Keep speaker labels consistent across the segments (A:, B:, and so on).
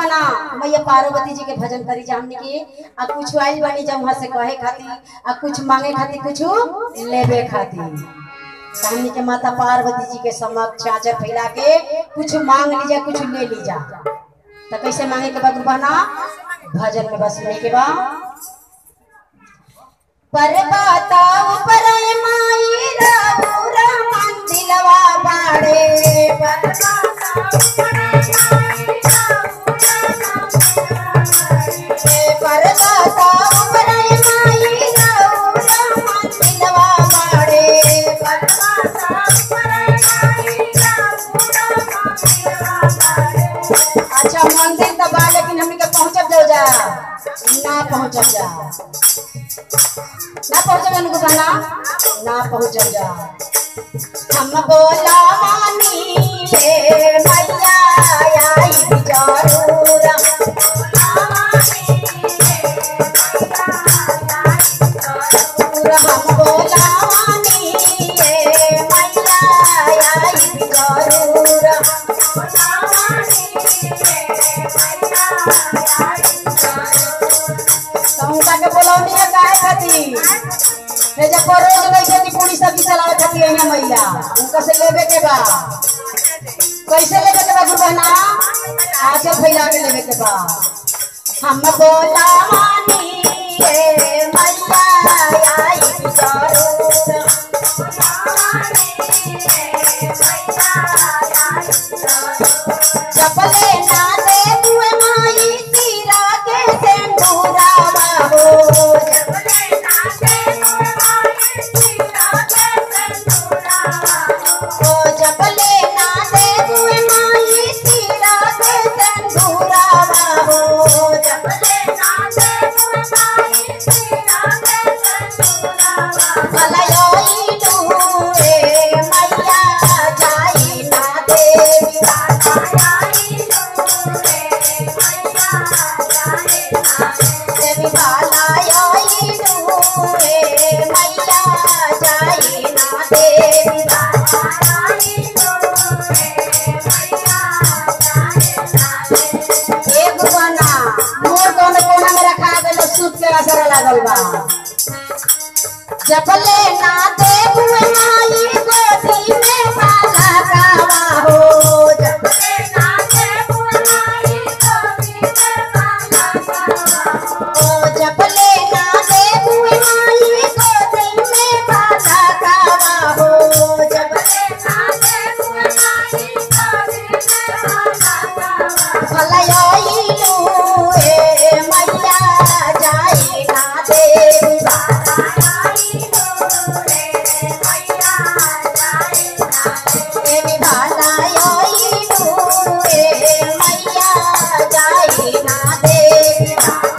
A: ना मैया पार्वती जी के भजन करी जा हमनी के आ कुछ आइल बानी जब वहां से कहे खातिर आ कुछ मांगे खातिर कुछ लेबे खातिर तो हमनी के माता पार्वती जी के समक्ष चाचर फैला के कुछ मांग लीजा कुछ ले लीजा तो कैसे मांगे के बाद बना भजन में बस सुने के बाद पर्वता ऊपर माई राउरा मंदिलवा बाड़े पर्वता पर्वता ऊपर माई राउरा मंदिलवा बाड़े अच्छा मंदिर तो बा लेकिन हमनी के पहुंचब जाओ जा ना पहुंचब जा ना पहुंचब उनको कहना ना पहुंचब जा हम बोला मानी ले मैया आई जरूर हम बोला मानी ले मैया आई जरूर समुदा के बोलौनी है काहे खातिर हे जब रोज नहीं खेती पूरी सब्जी चलावे खातिर है मैया उनका से लेबे के बा कैसे लेबे के बा गुरबना आज भैया के लेबे के बा हम बोला मानी ए मैया आई जरूर चपले ना दे तुए माई तीरा के सेंदूरावा हो ओ चपले ना दे तुए माई तीरा के सेंदूरावा हो भलाई डूए मैया जाई ना देवी देवी भलाई डूए मैया जाई ना देवी एक बना मोर कोने कोना में रखा गइल सूत के असर लागल बा जपले ना दे हुए माई गोदी में बाला कावा हो जपले ओ जपले ना दे हुए माई गोदी में बाला कावा हो जपले भलाई लूए मैया जाई ना देवी देवी भलाई लूए मैया जाई ना देवी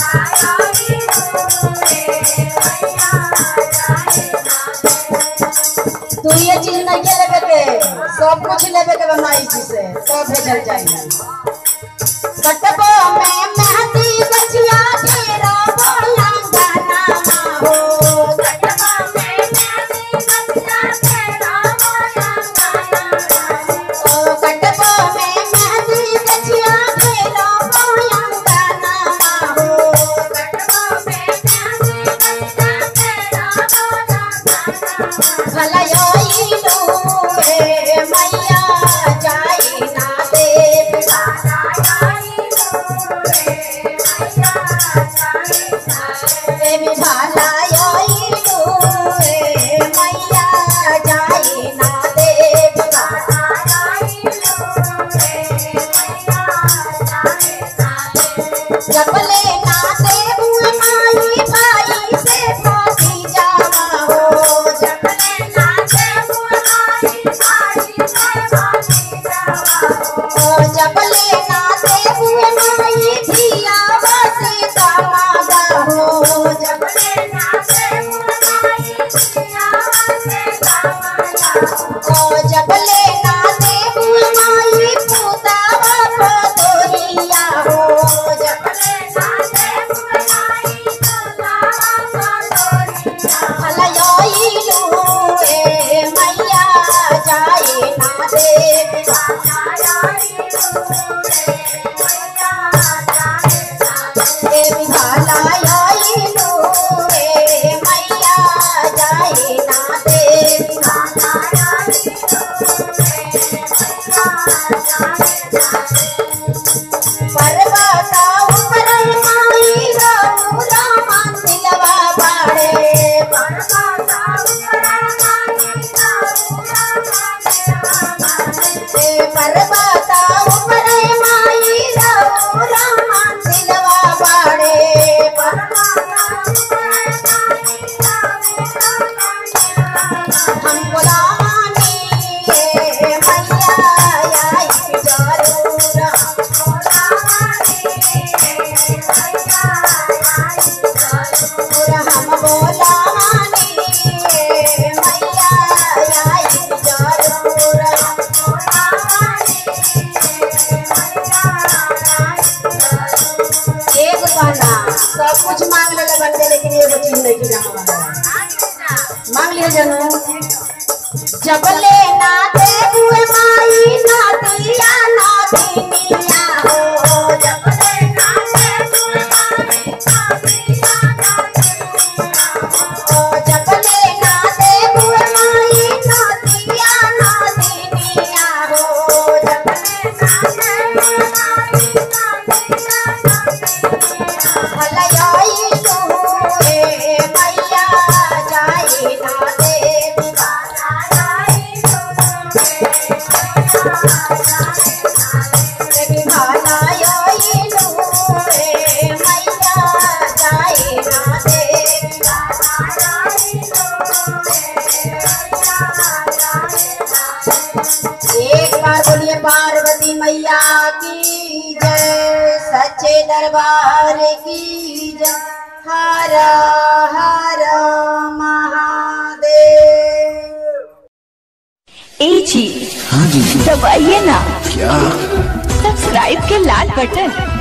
A: तू ये चीज नहीं के लेबे के सब कुछ लेबे के बनाई जी से सब भेजल जाई कटबो में मेहंदी गछिया तेरा बोला गाना हो ओ कटबो में मेहंदी गछिया तेरा बोला गाना हो भलाई लूए मैया जाई ना देवी पर्वता ऊपर माई रघुरा मंदिलवा बाड़े पर्वता ऊपर पर्वता ऊपर माई रघुरा मंदिलवा बाड़े हम गुलामानी ये मैया आई जरूरा पूरा हम बोलानी ये मैया आई जरूरा एक बना सब कुछ मांग लेले बन के लेकिन एगो चीज नहीं की जाना मांग लिया जनू जबले ना दे हुए माई ना दिया ना दीनिया हो जबले ना दे हुए माई ना दिया ना दीनिया हो जबले ना दे हुए माई ना दिया ना दीनिया हो जबले ना दे हुए माई ना दिया ना दीनिया भलाई तू रे मैया जाई ना दे दीवाना जाई तू रे भाला योई तू रे मैया जाई ना दे दीवाना जाई एक बार बोलिए पार्वती मैया की जय सच्चे दरबार की जय हर हर महादेव
B: ए जी
C: हाँ जी
B: दबाइए ना
C: क्या
B: सब्सक्राइब के लाल बटन